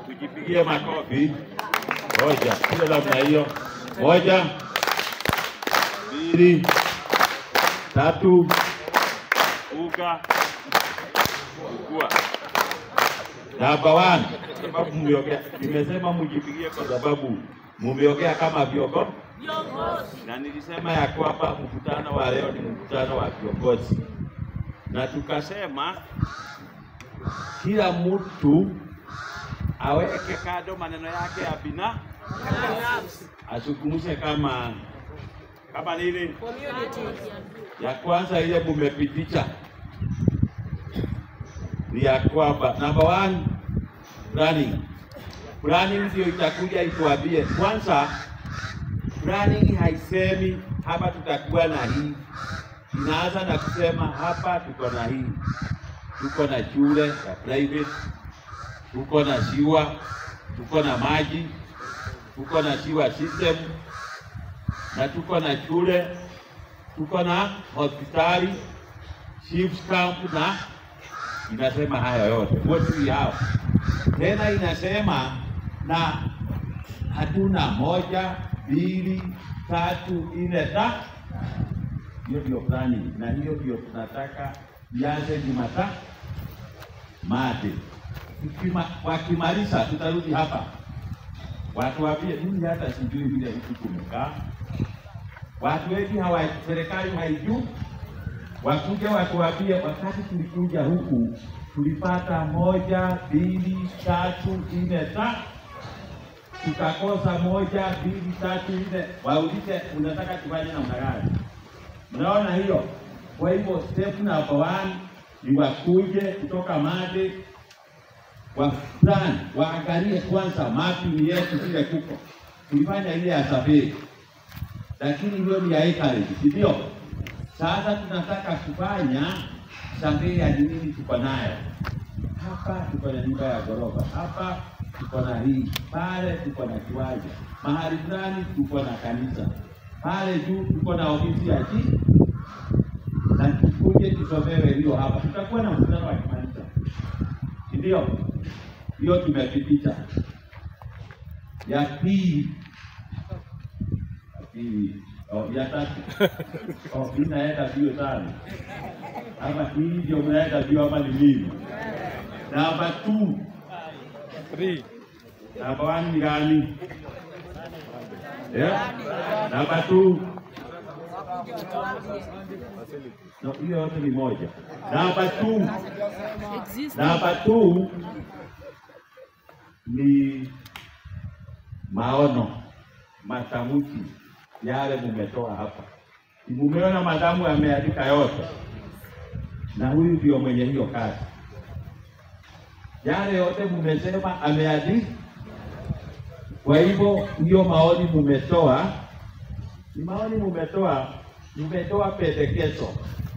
tujipigie makofi. Moja, kile namna hiyo. Moja, mbili, tatu, uga, ukua. Namba one, sababu mmeongea, nimesema mjipigie kwa sababu mumeongea kama viongozi, na nilisema ya kwamba mkutano wa leo ni mkutano wa viongozi, na tukasema kila mtu aweke kado maneno yake ya bina azungumze kama kama nini. Ya kwanza ile mumepitisha ni ya kwamba number one planning. Planning ndio itakuja ituambie kwanza. Planning haisemi hapa tutakuwa na hii, inaanza na kusema hapa tuko na hii, tuko na shule ya private, tuko na ziwa, tuko na maji, tuko na ziwa system na tuko na shule, tuko na hospitali, chiefs camp na inasema hayo yote wote hao. Tena inasema na hatuna moja, mbili, tatu, nne, ta hiyo ndio planning, na hiyo ndio tunataka ianze Jumatatu mate. Tukima- Wakimaliza tutarudi hapa watu waambie, mimi hata sijui vile huku kumekaa. Watu wengi hawa, serikali haijui wakuja watuambie, wakati tulikuja huku tulipata moja, mbili, tatu, nne, ta tukakosa moja, mbili, tatu, nne. Waulize unataka tufanye namna gani? Mnaona hiyo? Kwa hivyo step number one ni wakuje kutoka Made wa plan waangalie kwanza mapping yetu vile kuko. Tulifanya ile ya survey, lakini hiyo ni ya acreage, si ndio? Sasa tunataka kufanya survey ya ni nini tuko nayo. Hapa tuko na nyumba ya ghorofa, hapa tuko na hii, pale tuko na kiwanja, mahali fulani tuko na kanisa, pale juu tuko na ofisi ya chief na tukuje tusomewe hiyo hapa, tutakuwa na mkutano wa kimataifa, si ndio? Hiyo tumepitisha. Ya pili, ya pili, oh, ya tatu, oh, hii naenda bio sana, ama hii ndio mnaenda bio ama ni mimi? Namba two, namba one ni gani? Yeah? Namba two No, hiyo yote ni moja. Namba two, namba two ni maono, matamshi yale mumetoa hapa. Si Mumeona madamu yameandika yote, na huyu ndio mwenye hiyo kazi. Yale yote mumesema ameandika. Kwa hivyo hiyo maoni mumetoa, ni maoni mumetoa, mumetoa pendekezo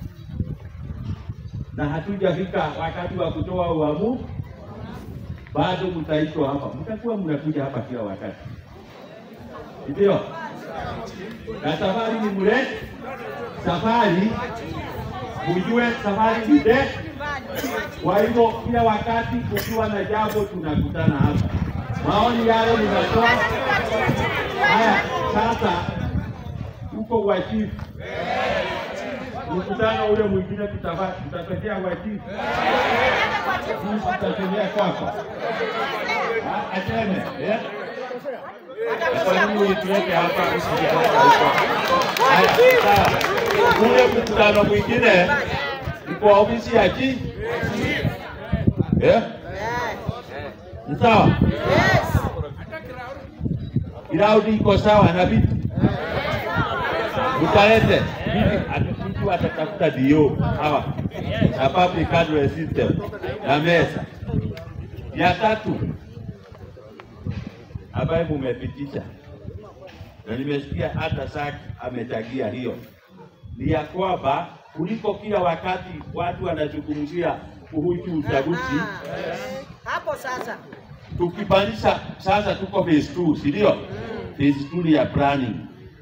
na hatujafika wakati wa kutoa uamuzi, bado mtaitwa hapa, mtakuwa mnakuja hapa kila wakati, ndio. Na safari ni mrefu, safari mjue, safari ni ndefu. Kwa hivyo kila wakati kukiwa na jambo tunakutana hapa, maoni yale ninatoa haya. Sasa uko wa chief mkutano ule mwingine tutava- tutatokea wa chief Sisi tutatembea kwako Ah, aseme eh? Kwa nini ulitulete hapa usijitoka huko? Haya, sawa. Ule mkutano mwingine ni kwa ofisi ya chief eh? Ni sawa? Ground iko sawa na vitu utalete vipi? Mtu atatafuta dio hawa na public address system na meza ya tatu ambayo mumepitisha na nimesikia hata Saki amechangia hiyo, ni ya kwamba kuliko kila wakati watu wanazungumzia kuhusu uchaguzi hapo sasa tukipandisha sasa, tuko phase 2 si ndio? Phase 2 ni ya planning.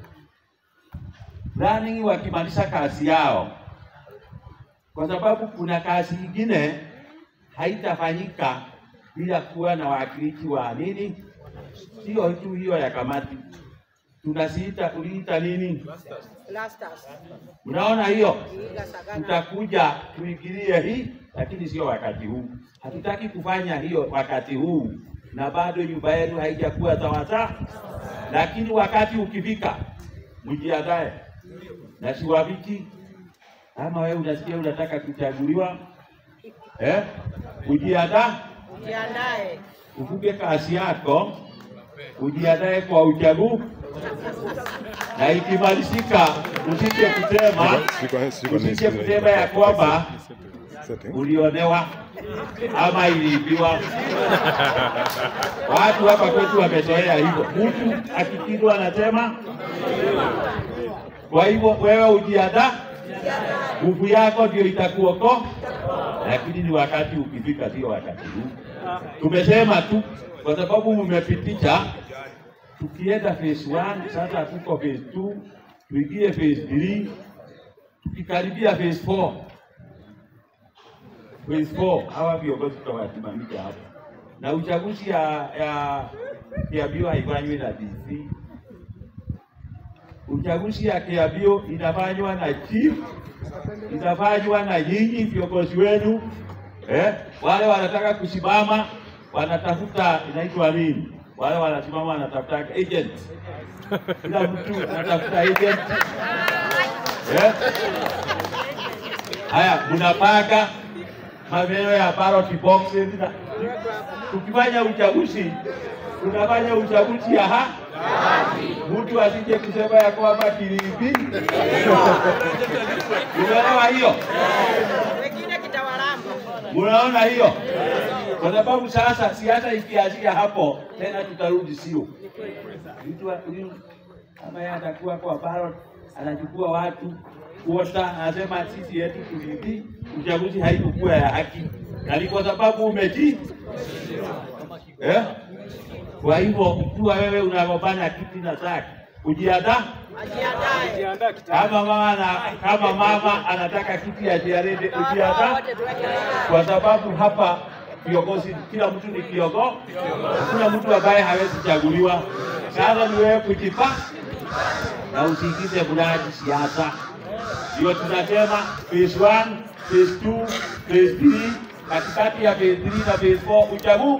Planning wakimaliza kazi yao, kwa sababu kuna kazi nyingine haitafanyika bila kuwa na wawakilishi wa nini, sio tu hiyo ya kamati, tunasiita uliita nini? Blasters. Unaona hiyo, Iga sagana. tutakuja tuingilie hii, lakini sio wakati huu. Hatutaki kufanya hiyo wakati huu, na bado nyumba yenu haijakuwa sawasawa, lakini wakati ukifika, mjiandae na siwaviki. Ama wewe unasikia unataka kuchaguliwa eh? Ujiandae, Jiandae. uvuke kasi yako, ujiandae kwa uchaguzi, na ikimalizika usije kusema Siko- siko- usije kusema ya kwamba Setting. ulionewa ama iliibiwa. Watu hapa kwetu wamezoea hivyo, mtu akikidwa anasema. Kwa hivyo wewe ujiandaa, nguvu yako ndio itakuokoa, lakini ni wakati ukifika, sio wakati huu. Tumesema tu kwa sababu mmepitisha, tukienda phase 1 sasa tuko phase 2 tuingie phase 3 tukikaribia phase 4 phase 4 hawa viongozi tutawasimamisha hapo, na uchaguzi ya ya Kiambio haifanywi na DC. Uchaguzi ya Kiambio inafanywa na chief, inafanywa na nyinyi viongozi wenu eh? Wale wanataka kusimama wanatafuta inaitwa nini? Wale wanasimama wanatafuta agent, kila mtu anatafuta agent eh? Haya, mnapanga maneno ya ballot boxes na tukifanya uchaguzi tunafanya uchaguzi ya ha mtu asije kusema ya kwamba kiliibi. Unaelewa hiyo? Wengine kitawalamba. Unaona hiyo? Kwa sababu sasa siasa ikianzia hapo tena tutarudi sio mtu wa- huyu kama yeye atakuwa kwa ballot anachukua watu kuota, anasema sisi yetu tuliibi, uchaguzi haikukuwa ya haki, na ni kwa sababu umetii eh? Kwa hivyo ukiwa wewe unagombana kiti na zake, ujiandaa Ajiandae. kama mama na kama mama anataka kiti ya jiarede, ujiandaa Wote tuweke line. kwa sababu hapa viongozi, kila mtu ni kiongozi, hakuna mtu ambaye hawezi chaguliwa. Sasa ni wewe kujipa na usiingize mradi siasa. Ndio tunasema phase 1, phase 2, phase 3, katikati ya phase 3 na phase 4 uchaguzi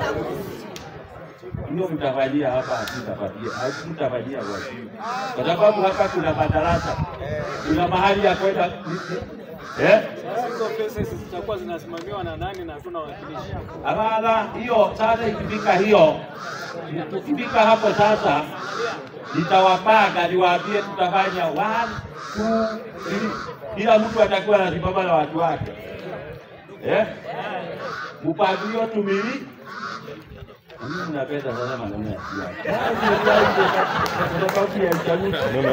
hiyo mtafanyia hapa, hatutapatia hatutafanyia kwa simu, kwa sababu hapa kuna madarasa, kuna mahali ya kwenda eh? Hizo pesa zitakuwa zinasimamiwa na nani na hatuna wakilishi? Hapana, hiyo sasa ikifika hiyo, tukifika hapo sasa, nitawapanga niwaambie tutafanya one, two, three. Kila mtu atakuwa anasimama na watu wake eh? Mpangilio tumili mimi napenda sana maneno ya siasa. Kwa sababu ya uchaguzi.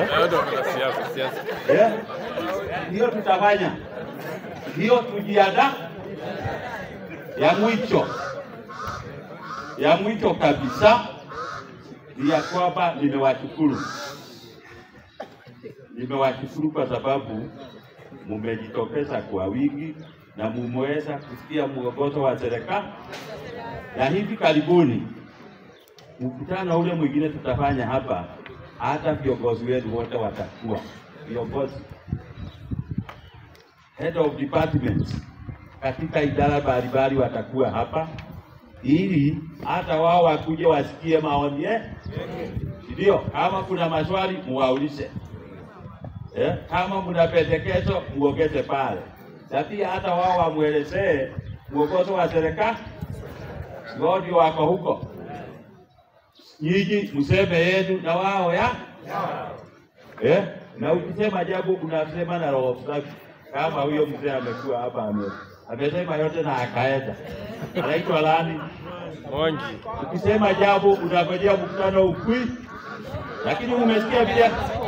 Eh? Hiyo tutafanya hiyo, tujiandaa ya mwisho ya mwisho kabisa ni ya kwamba nimewashukuru, nimewashukuru kwa sababu mumejitokeza kwa wingi na mumeweza kusikia mwongozo wa serikali, na hivi karibuni mkutano ule mwingine tutafanya hapa, hata viongozi wetu wote watakuwa viongozi head of departments katika idara mbalimbali watakuwa hapa ili hata wao wakuje wasikie maoni yetu, ndio. Kama kuna maswali muwaulize, eh, kama mna pendekezo muongeze pale, na pia hata wao wamwelezee mwongozo wa serikali, wao ndio wako huko, nyinyi mseme yenu na wao ya eh, na ukisema jambo unasema na roho safi, kama huyo mzee amekuwa hapa ame amesema yote na akaenda, anaitwa lani Mwangi. Ukisema jambo unangojea mkutano ukui, lakini umesikia vile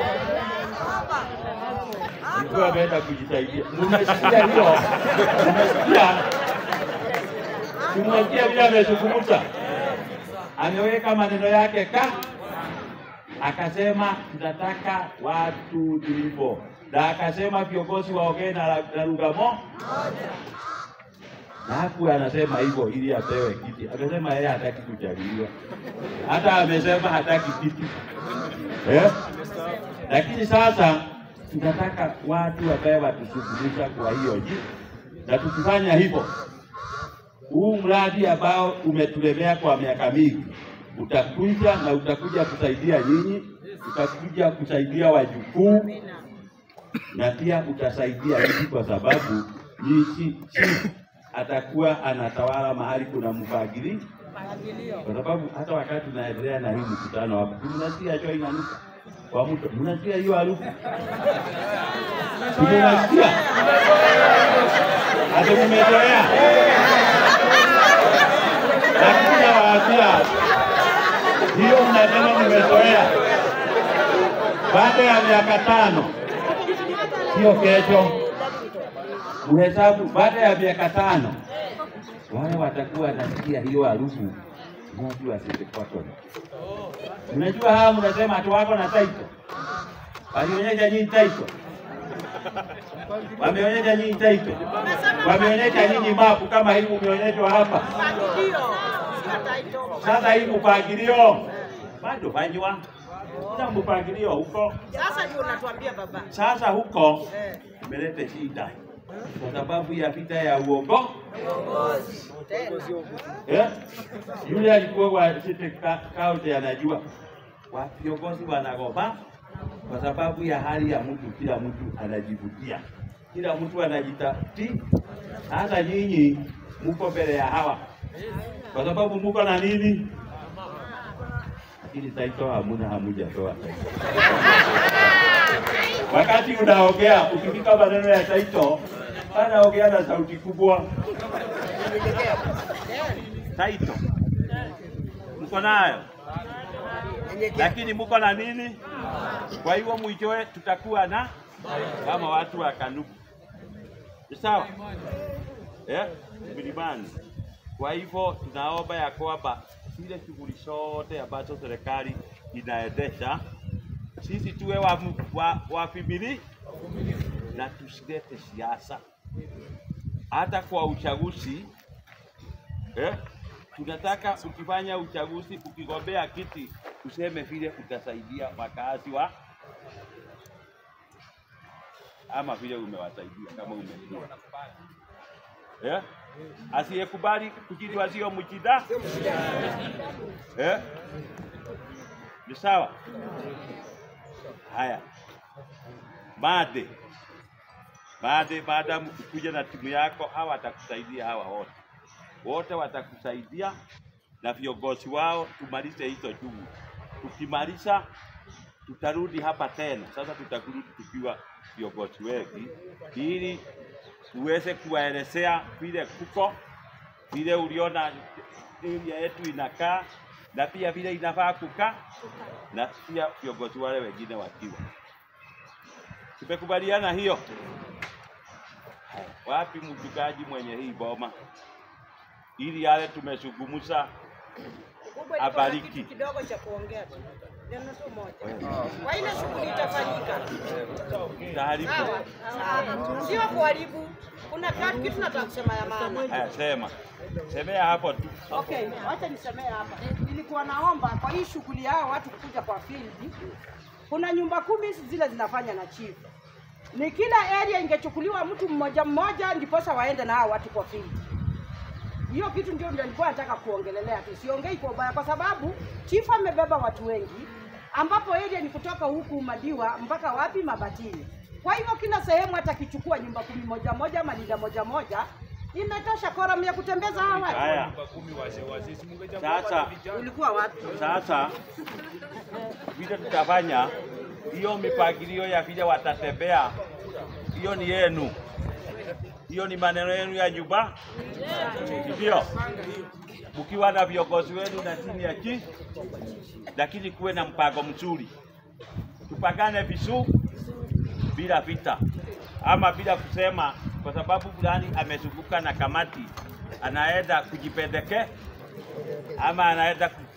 mtu ameenda kujisaidia. Mmesikia hiyo? Mmesikia? Mmesikia vile amezungumza, ameweka maneno yake ka akasema tunataka watu tulivyo, na akasema viongozi waongee na na lugha moja na haku anasema hivyo ili apewe kiti. Amesema yeye hataki kuchaguliwa, hata amesema hataki kiti eh? Lakini sasa tunataka watu ambaye watushughulisha kwa hiyo ji, na tukifanya hivyo, huu mradi ambao umetulemea kwa miaka mingi utakuja na utakuja kusaidia nyinyi, utakuja kusaidia wajukuu na pia utasaidia hivi, kwa sababu nchi chief atakuwa anatawala mahali kuna mpangilio, kwa sababu hata wakati tunaendelea na hii mkutano hapa, mnasikia choo inanuka kwa mto, mnasikia hiyo harufu, mnasikia hata mmezoea, lakini nawaambia hiyo mnasema mmezoea, baada ya miaka tano sio kesho, uhesabu baada ya miaka tano, wale watakuwa nasikia hiyo harufu moshi wa silikwatoni. Unajua hawa mnasema hatu wako na taito, walionyesha nyinyi taito, wameonyesha nyinyi taito, wameonyesha nyinyi mapu kama hivi umeonyeshwa hapa. Mpangilio, sio taito. Sasa hii mpangilio bado fanywa, kuna mpangilio huko. Sasa ndio unatuambia baba. Sasa huko Eh, imeleta shida kwa sababu ya vita ya uongo tena. eh? Yule alikuwa wa city ka- county anajua wa viongozi wanagoba kwa sababu ya hali ya mtu, kila mtu anajivutia, kila mtu anajitafti. Sasa nyinyi mko mbele ya hawa kwa sababu mko na nini? Lakini taito hamuna, hamujatoa taito. Wakati unaongea ukifika maneno ya taito, anaongea na sauti kubwa. Taito mko nayo, lakini mko na nini? Kwa hivyo mwishowe tutakuwa na kama watu wa Kanuku, Ni sawa eh, milimani. Kwa hivyo tunaomba ya kwamba zile shughuli zote ambazo serikali inaendesha sisi tuwe wa, wa, wavimili na tusilete siasa hata kwa uchaguzi eh? Tunataka ukifanya uchaguzi, ukigombea kiti, useme vile utasaidia wakazi wa ama vile umewasaidia kama umejua eh? Asiyekubali kujiliwa sio mjida eh? Ni sawa. Haya, Made, Made, maadamu kuja na timu yako, hawa watakusaidia, hawa wote wote watakusaidia na viongozi wao, tumalize hizo shughuli. Tukimaliza tutarudi hapa tena. Sasa tutarudi tukiwa viongozi wengi, ili uweze kuwaelezea vile kuko, vile uliona area yetu inakaa na pia vile inafaa kukaa, na pia viongozi wale wengine wakiwa. Tumekubaliana hiyo? Haya, Wapi mchungaji mwenye hii boma, ili yale tumezungumza Kubwa ilikuwa na Abariki. kitu kidogo cha kuongea tu. Neno tu moja. Kwa ile shughuli itafanyika. taarifa. Sawa. Sawa. Sio kuharibu. Kuna kitu kitu nataka kusema ya maana. Haya, sema semea hapo tu. Okay, wacha nisemee hapa. Nilikuwa naomba kwa hii shughuli yao watu kuja kwa field, kuna nyumba kumi zile zinafanya na chief. Ni kila area ingechukuliwa mtu mmoja mmoja, ndiposa waende na hao watu kwa field. Hiyo kitu ndio ndio nilikuwa nataka kuongelelea tu, siongei kwa ubaya, kwa sababu chief amebeba watu wengi, ambapo area ni kutoka huku Madiwa mpaka wapi Mabatini. Kwa hivyo kila sehemu hata kichukua nyumba kumi moja moja ama linda moja moja, imetosha koram ya kutembeza hawa watu. Haya, sasa Ulikuwa wapi? sasa vile tutafanya hiyo mipangilio ya vile watatembea, hiyo ni yenu, hiyo ni maneno yenu ya nyumba, ndio mkiwa na viongozi wenu na chini ya chi, lakini kuwe na mpango mzuri, tupangane vizuri bila vita ama bila kusema kwa sababu fulani amezunguka na kamati anaenda kujipendeke ama anaenda ku...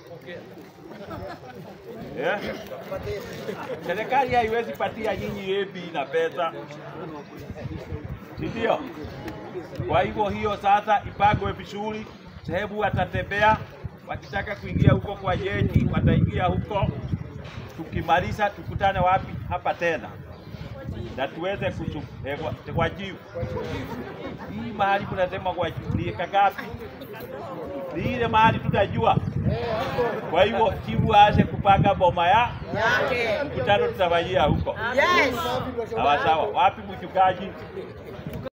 yeah? Serikali haiwezi patia nyinyi ebi na pesa si ndio? Kwa hivyo hiyo sasa ipagwe vizuri, sehemu watatembea, wakitaka kuingia huko kwa jeji wataingia huko. Tukimaliza tukutane wapi? Hapa tena na tuweze kuchu eh, wa- wajibu hii mahali kunasema wajibu ni eka ngapi? Ni ile mahali tutajua. Kwa hivyo chifu aache kupanga boma ya Yake. mkutano tutafanyia huko. Yes. Sawa sawa. Wapi mchungaji?